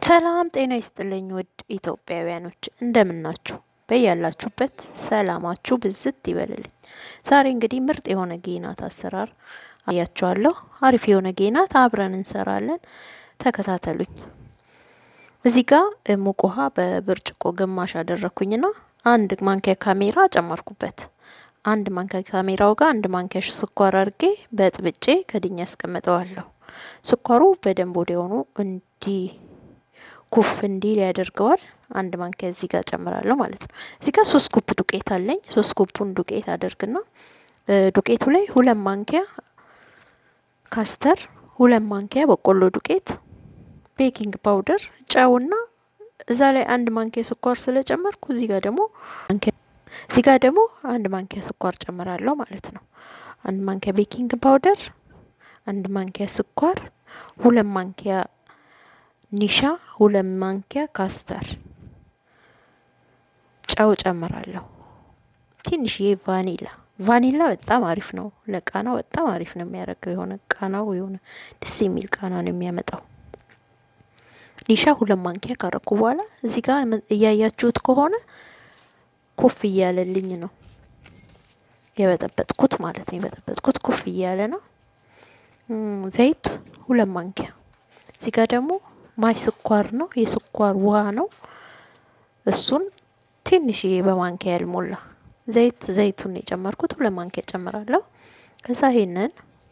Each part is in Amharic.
ሰላም ጤና ይስጥልኝ ውድ ኢትዮጵያውያኖች እንደምናችሁ በያላችሁበት ሰላማችሁ ብዝት ይበልልኝ። ዛሬ እንግዲህ ምርጥ የሆነ ጌናት አሰራር አያችኋለሁ። አሪፍ የሆነ ጌናት አብረን እንሰራለን። ተከታተሉኝ። እዚህ ጋር ሙቅ ውሃ በብርጭቆ ግማሽ አደረኩኝና አንድ ማንኪያ ካሜራ ጨመርኩበት። አንድ ማንኪያ ካሜራው ጋር አንድ ማንኪያ ስኳር አድርጌ በጥብጬ ከድኛ ያስቀምጠዋለሁ። ስኳሩ በደንብ ወዲያውኑ እንዲ ኩፍ እንዲል ያደርገዋል። አንድ ማንኪያ እዚህ ጋር ጨምራለሁ ማለት ነው። እዚህ ጋር ሶስት ኩፕ ዱቄት አለኝ። ሶስት ኩፑን ዱቄት አደርግና ዱቄቱ ላይ ሁለት ማንኪያ ካስተር፣ ሁለት ማንኪያ በቆሎ ዱቄት፣ ቤኪንግ ፓውደር፣ ጨውና እዛ ላይ አንድ ማንኪያ ስኳር ስለጨመርኩ እዚህ ጋር ደግሞ እዚህ ጋር ደግሞ አንድ ማንኪያ ስኳር ጨምራለሁ ማለት ነው። አንድ ማንኪያ ቤኪንግ ፓውደር፣ አንድ ማንኪያ ስኳር፣ ሁለት ማንኪያ ኒሻ፣ ሁለት ማንኪያ ካስተር፣ ጨው ጨምራለሁ። ትንሽዬ ቫኒላ ቫኒላ በጣም አሪፍ ነው ለቃናው በጣም አሪፍ ነው የሚያደርገው። የሆነ ቃናው የሆነ ደስ የሚል ቃና ነው የሚያመጣው። ኒሻ ሁለት ማንኪያ ካረኩ በኋላ እዚህ ጋር እያያችሁት ከሆነ ኮፍ እያለልኝ ነው የበጠበጥኩት ማለት ነው። የበጠበጥኩት ኮፍ እያለ ነው። ዘይት ሁለት ማንኪያ እዚህ ጋር ደግሞ ማይ ስኳር ነው የስኳር ውሃ ነው። እሱን ትንሽዬ በማንኪያ ያልሞላ ዘይት ዘይቱን የጨመርኩት ሁለት ማንኪያ ጨምራለሁ። ከዛ ይሄንን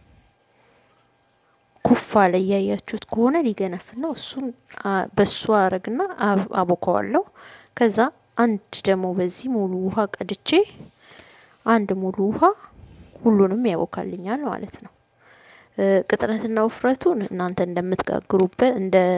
ኩፍ አለ እያያችሁት ከሆነ ሊገነፍል ነው። እሱን በሱ አረግና አቦከዋለሁ። ከዛ አንድ ደግሞ በዚህ ሙሉ ውሃ ቀድቼ አንድ ሙሉ ውሃ ሁሉንም ያቦካልኛል ማለት ነው። ቅጥነትና ውፍረቱን እናንተ እንደምትጋግሩበት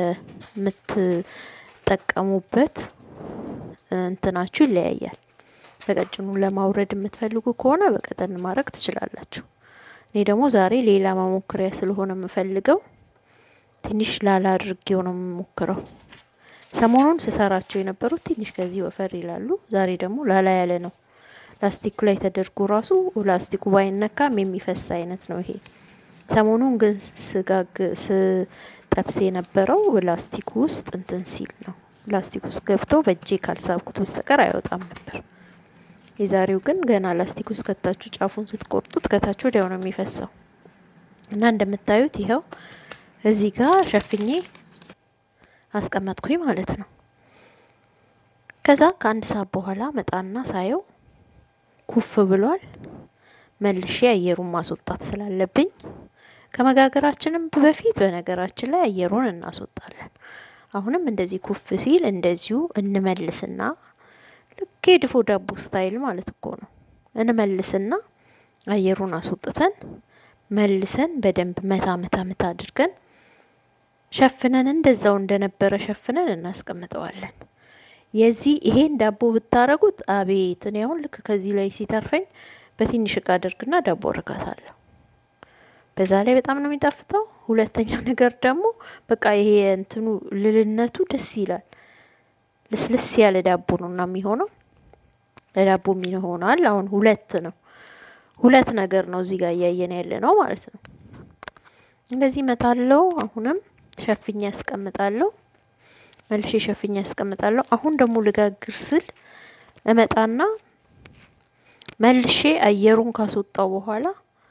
እንደምትጠቀሙበት እንትናችሁ ይለያያል። በቀጭኑ ለማውረድ የምትፈልጉ ከሆነ በቀጠን ማድረግ ትችላላችሁ። እኔ ደግሞ ዛሬ ሌላ መሞክሪያ ስለሆነ የምፈልገው ትንሽ ላላ አድርጌው ነው የምሞክረው። ሰሞኑን ስሰራቸው የነበሩት ትንሽ ከዚህ ወፈር ይላሉ። ዛሬ ደግሞ ላላ ያለ ነው። ላስቲኩ ላይ ተደርጎ ራሱ ላስቲኩ ባይነካም የሚፈስ አይነት ነው ይሄ። ሰሞኑን ግን ስጋግ ስጠብስ የነበረው ላስቲኩ ውስጥ እንትን ሲል ነው። ላስቲክ ውስጥ ገብቶ በእጄ ካልሳብኩት በስተቀር አይወጣም ነበር። የዛሬው ግን ገና ላስቲክ ውስጥ ከታችሁ ጫፉን ስትቆርጡት ከታች ወዲያው ነው የሚፈሰው እና እንደምታዩት ይኸው እዚህ ጋር ሸፍኜ አስቀመጥኩኝ ማለት ነው። ከዛ ከአንድ ሰዓት በኋላ መጣና ሳየው ኩፍ ብሏል። መልሼ አየሩን ማስወጣት ስላለብኝ ከመጋገራችንም በፊት በነገራችን ላይ አየሩን እናስወጣለን። አሁንም እንደዚህ ኩፍ ሲል እንደዚሁ እንመልስና ልክ የድፎ ዳቦ ስታይል ማለት እኮ ነው። እንመልስና አየሩን አስወጥተን መልሰን በደንብ መታ መታ መታ አድርገን ሸፍነን እንደዛው እንደነበረ ሸፍነን እናስቀምጠዋለን። የዚህ ይሄን ዳቦ ብታረጉት አቤት! እኔ አሁን ልክ ከዚህ ላይ ሲተርፈኝ በትንሽ እቃ አድርግና ዳቦ እርጋታለሁ። በዛ ላይ በጣም ነው የሚጣፍጠው። ሁለተኛው ነገር ደግሞ በቃ ይሄ እንትኑ ልልነቱ ደስ ይላል። ልስልስ ያለ ዳቦ ነው እና የሚሆነው ለዳቦ ይሆናል። አሁን ሁለት ነው ሁለት ነገር ነው እዚህ ጋር እያየን ያለ ነው ማለት ነው። እንደዚህ መታለው። አሁንም ሸፍኛ ያስቀምጣለሁ። መልሼ ሸፍኛ ያስቀምጣለሁ። አሁን ደግሞ ልጋግር ስል እመጣና መልሼ አየሩን ካስወጣው በኋላ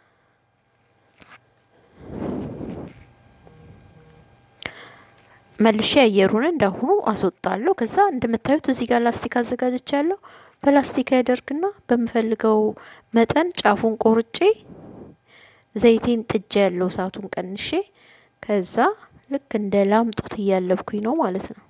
መልሼ አየሩን እንዳሁኑ አስወጣለሁ። ከዛ እንደምታዩት እዚህ ጋር ላስቲክ አዘጋጅቻለሁ። በላስቲክ ያደርግና በምፈልገው መጠን ጫፉን ቆርጬ ዘይቴን ጥጃ ያለው እሳቱን ቀንሼ ከዛ ልክ እንደ ላምጦት እያለብኩኝ ነው ማለት ነው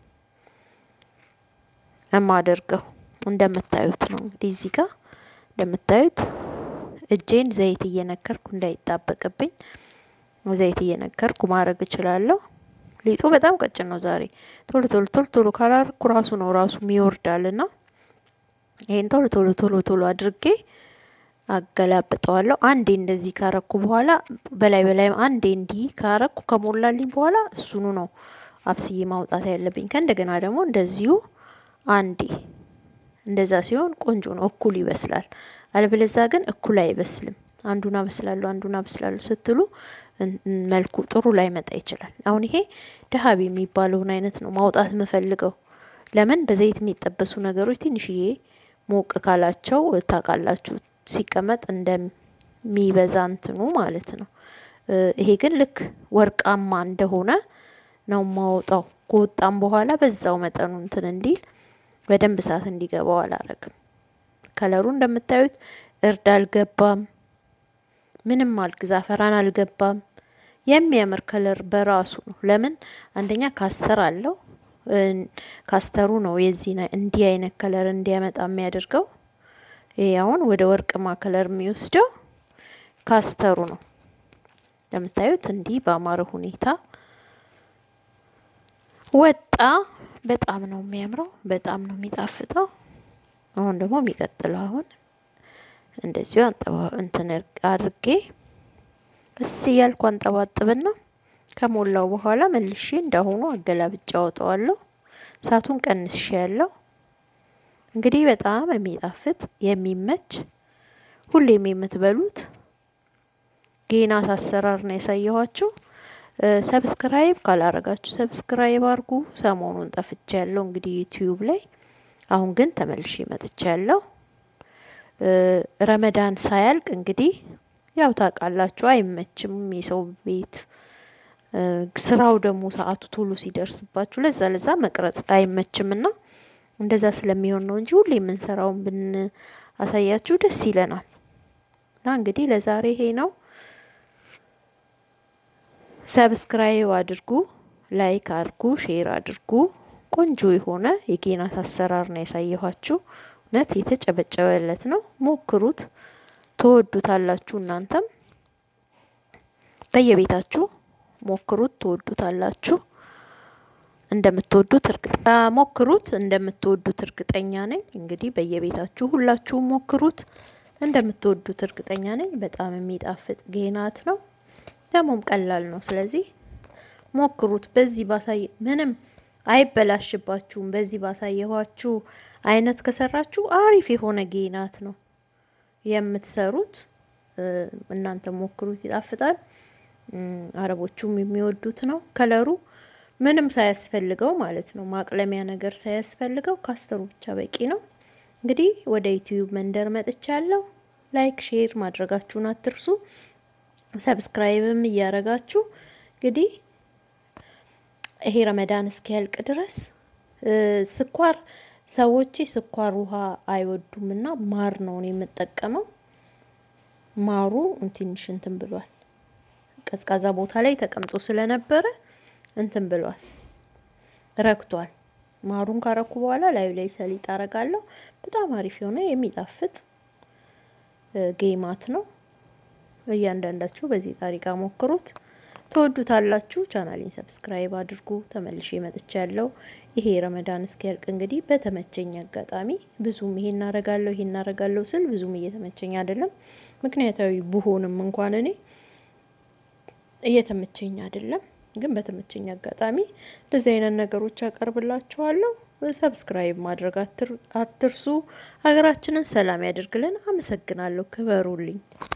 የማደርገው። እንደምታዩት ነው እንግዲህ እዚህ ጋር እንደምታዩት እጄን ዘይት እየነከርኩ እንዳይጣበቅብኝ ዘይት እየነከርኩ ማድረግ እችላለሁ። ሊጡ በጣም ቀጭን ነው ዛሬ። ቶሎ ቶሎ ቶሎ ቶሎ ካላርኩ ራሱ ነው ራሱ ይወርዳልና ይሄን ቶሎ ቶሎ ቶሎ ቶሎ አድርጌ አገላብጠዋለሁ። አንዴ እንደዚህ ካረኩ በኋላ በላይ በላይ አንዴ እንዲህ ካረኩ ከሞላልኝ በኋላ እሱኑ ነው አብስዬ ማውጣት ያለብኝ። ከእንደገና ደግሞ እንደዚሁ አንዴ እንደዛ ሲሆን ቆንጆ ነው፣ እኩል ይበስላል። አለበለዛ ግን እኩል አይበስልም። አንዱን አበስላለሁ አንዱን አበስላለሁ ስትሉ መልኩ ጥሩ ላይ መጣ ይችላል። አሁን ይሄ ደሀቢ የሚባለውን አይነት ነው ማውጣት የምፈልገው። ለምን በዘይት የሚጠበሱ ነገሮች ትንሽዬ ሞቅ ካላቸው ታውቃላችሁ ሲቀመጥ እንደሚበዛ እንትኑ ማለት ነው። ይሄ ግን ልክ ወርቃማ እንደሆነ ነው ማወጣው። ከወጣም በኋላ በዛው መጠኑ እንትን እንዲል በደንብ እሳት እንዲገባው አላረግም። ከለሩ እንደምታዩት እርድ አልገባም፣ ምንም አልግ ዛፈራን አልገባም። የሚያምር ከለር በራሱ ነው። ለምን አንደኛ ካስተር አለው። ካስተሩ ነው የዚህ እንዲህ አይነት ከለር እንዲያመጣ የሚያደርገው። ይሄ አሁን ወደ ወርቅማ ከለር የሚወስደው ካስተሩ ነው። እንደምታዩት እንዲህ በአማረ ሁኔታ ወጣ። በጣም ነው የሚያምረው፣ በጣም ነው የሚጣፍጠው። አሁን ደግሞ የሚቀጥለው አሁን እንደዚሁ አንጠባ እንትን አድርጌ እስ እያልኩ አንጠባጥብና ከሞላው በኋላ መልሼ እንዳሁኑ አገላብጫ አወጣዋለሁ። እሳቱን ቀንሼ ያለው እንግዲህ በጣም የሚጣፍጥ የሚመች ሁሌም የምትበሉት ጌናት አሰራር ነው ያሳየኋችሁ። ሰብስክራይብ ካላረጋችሁ ሰብስክራይብ አርጉ። ሰሞኑን ጠፍቼ ያለው እንግዲህ ዩቲዩብ ላይ አሁን ግን ተመልሼ መጥቼ ያለው ረመዳን ሳያልቅ እንግዲህ ያው ታውቃላችሁ አይመችም የሰው ቤት ስራው ደግሞ ሰዓቱ ቶሎ ሲደርስባችሁ ለዛ ለዛ መቅረጽ አይመችምና እንደዛ ስለሚሆን ነው እንጂ ሁሌ የምንሰራውን ብን አሳያችሁ ደስ ይለናል። እና እንግዲህ ለዛሬ ይሄ ነው። ሰብስክራይብ አድርጉ፣ ላይክ አድርጉ፣ ሼር አድርጉ። ቆንጆ የሆነ የጌናት አሰራር ነው ያሳየኋችሁ። እውነት የተጨበጨበለት ነው። ሞክሩት፣ ትወዱታላችሁ። እናንተም በየቤታችሁ ሞክሩት፣ ትወዱታላችሁ። እንደምትወዱት እርግጠኛ ሞክሩት፣ እንደምትወዱት እርግጠኛ ነኝ። እንግዲህ በየቤታችሁ ሁላችሁም ሞክሩት፣ እንደምትወዱት እርግጠኛ ነኝ። በጣም የሚጣፍጥ ጌናት ነው፣ ደግሞም ቀላል ነው። ስለዚህ ሞክሩት። በዚህ ባሳይ ምንም አይበላሽባችሁም። በዚህ ባሳየኋችሁ አይነት ከሰራችሁ አሪፍ የሆነ ጌናት ነው የምትሰሩት። እናንተ ሞክሩት፣ ይጣፍጣል። አረቦቹም የሚወዱት ነው። ከለሩ ምንም ሳያስፈልገው ማለት ነው፣ ማቅለሚያ ነገር ሳያስፈልገው ካስተሩ ብቻ በቂ ነው። እንግዲህ ወደ ዩቲዩብ መንደር መጥቻለሁ። ላይክ ሼር ማድረጋችሁን አትርሱ። ሰብስክራይብም እያረጋችሁ እንግዲህ ይሄ ረመዳን እስኪያልቅ ድረስ ስኳር ሰዎች ስኳር ውሃ አይወዱም እና ማር ነው የምጠቀመው። ማሩ ትንሽ እንትን ብሏል። ቀዝቃዛ ቦታ ላይ ተቀምጦ ስለነበረ እንትን ብሏል፣ ረክቷል። ማሩን ካረኩ በኋላ ላዩ ላይ ሰሊጥ አረጋለሁ። በጣም አሪፍ የሆነ የሚጣፍጥ ጌማት ነው። እያንዳንዳችሁ በዚህ ጣሪቃ ሞክሩት፣ ትወዱታላችሁ። ቻናሌን ሰብስክራይብ አድርጉ። ተመልሼ መጥቻ ያለው ይሄ ረመዳን እስኪያልቅ እንግዲህ በተመቸኝ አጋጣሚ ብዙም ይሄ እናረጋለሁ ይሄ እናረጋለሁ ስል ብዙም እየተመቸኝ አይደለም። ምክንያታዊ ብሆንም እንኳን እኔ እየተመቸኝ አይደለም። ግን በተመቸኝ አጋጣሚ እንደዚህ አይነት ነገሮች አቀርብላችኋለሁ። ሰብስክራይብ ማድረግ አትርሱ። ሀገራችንን ሰላም ያደርግልን። አመሰግናለሁ። ክበሩልኝ።